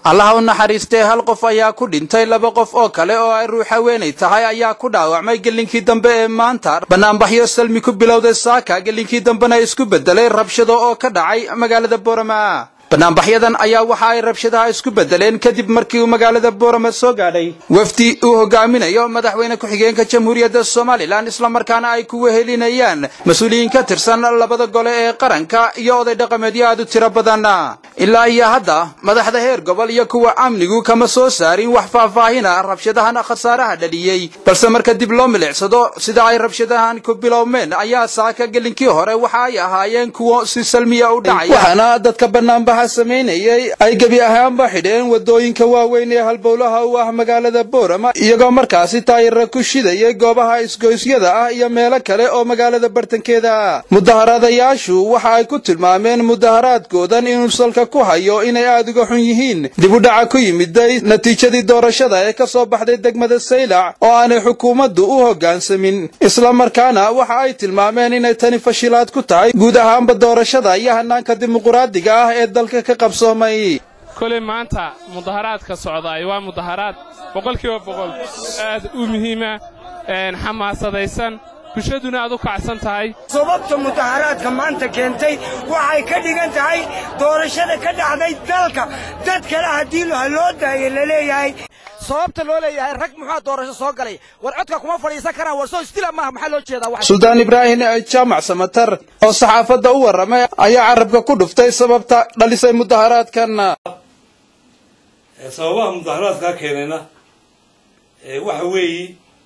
allaha u naxariistee hal qof ayaa ku dhintay laba qof oo kale oo ay ruux haweenay tahay ayaa ku dhaawacmay gelinkii dambe ee maanta banaanbaxyo salmi ku bilowday saaka gelinkii dambena isku bedelay rabshado oo ka dhacay magaalada boorama banaanbaxyadan ayaa waxa ay rabshadaha isku bedeleen kadib markii uu magaalada boorama soo gaadhay wafdi uu hogaaminayo madaxweyne ku-xigeenka jamhuuriyadda somalilan islamarkaana ay ku wehelinayaan mas-uuliyiin ka tirsan labada gole ee qaranka iyo oday dhaqameedyo aad u tiro badan ilaa iyo hadda madaxda heer gobol iyo kuwa amnigu kama soo saarin wax faahfaahina rabshadahan khasaaraha dhaliyey balse marka dib loo milicsado sida ay rabshadahan ku bilowmeen ayaa saaka gelinkii hore waxa ay ahaayeen kuwo si salmiya u dhacaya waxaana dadka banaanbaxa samaynayay ay gebi ahaanba xidheen wadooyinka waaweyn ee halbowlaha u ah magaalada boorama iyagoo markaasi taayira ku shidayay goobaha isgoysyada ah iyo meelo kale oo magaalada bartankeeda mudaharaadayaashu waxa ay ku tilmaameen mudaharaadkoodan inuu salka ku hayo inay aad uga xun yihiin dib u dhaca ku yimiday natiijadii doorashada ee ka soo baxday degmada saylac oo aanay xukuumaddu u hoggaansamin islamarkaana waxa ay tilmaameen inay tani fashilaad ku tahay guud ahaanba doorashada iyo hanaanka dimuquraadiga ah ee dalka ka qabsoomay koley maanta mudaharaadka socdaay waa mudaharaad boqolkiiba boqol aad u muhiima xamaasadaysan bulshaduna aad u kacsan tahay sababta mudaharaadka maanta keentay waxay ka dhigan tahay doorashada ka dhacday dalka dad kale haddii loo daayo la leeyahay sababta loo leeyahay rag muxua doorasho soo galay war codka kuma fadhiisan karaan war soo istila maaha maxaa loo jeedaa suldaan ibraahim jaamac samatar oo saxaafadda u warramay ayaa carabka ku dhuftay sababta dhalisay mudaharaadkan sababaha mudaharaadkaa keenayna waxa weeye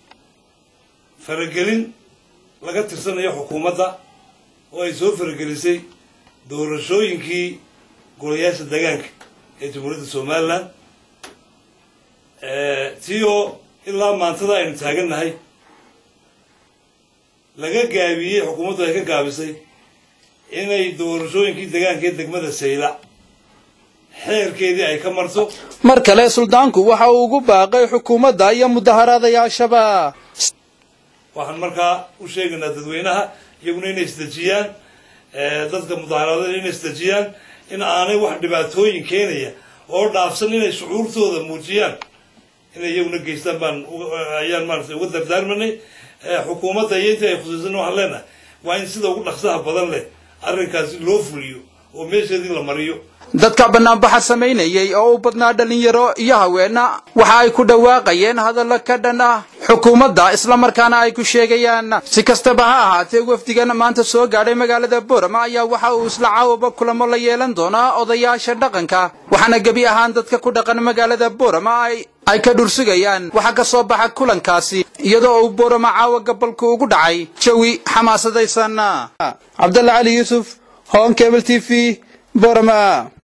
faragelin laga tirsanayo xukuumadda oo ay soo faragelisay doorashooyinkii golayaasha degaanka ee jamhuuriyadda somalilan tii oo ilaa maantada aynu taagannahay laga gaabiyey xukuumaddu ay ka gaabisay inay doorashooyinkii degaanka ee degmada saylac xeerkeedii ay ka marto mar kale suldaanku waxa uu ugu baaqay xukuumadda iyo mudaharaadayaashaba waxaan markaa u sheegaynaa dadweynaha iyaguna inay isdejiyaan dadka mudaharaadada inay isdejiyaan in aanay wax dhibaatooyin keenaya oo dhaafsan inay shucuurtooda muujiyaan inay iyaguna geystaan baan ayaan maarata uga dardaarmanay xukuumadda iyo intii ay khusuusan waxaan leenahay waa in sida ugu dhaqsaha badan leh arrinkaasi loo fuliyo oo meesheedii la mariyo dadka banaanbaxa samaynayay oo u badnaa dhallinyaro iyo haweenna waxa ay ku dhawaaqayeen hadallo ka dhan ah xukuumadda islamarkaana ay ku sheegayaan si kastaba ha ahaatee wafdigan maanta soo gaadhay magaalada boorama ayaa waxa uu isla caawaba kulamo la yeelan doonaa odayaasha dhaqanka waxaana gebi ahaan dadka ku dhaqan magaalada boorama ay ay ka dhursugayaan waxaa ka soo baxa kulankaasi iyadoo uu boorama caawa gabalku ugu dhacay jawi xamaasadaysan cabdalla cali yuusuf hoon kebel t v boorama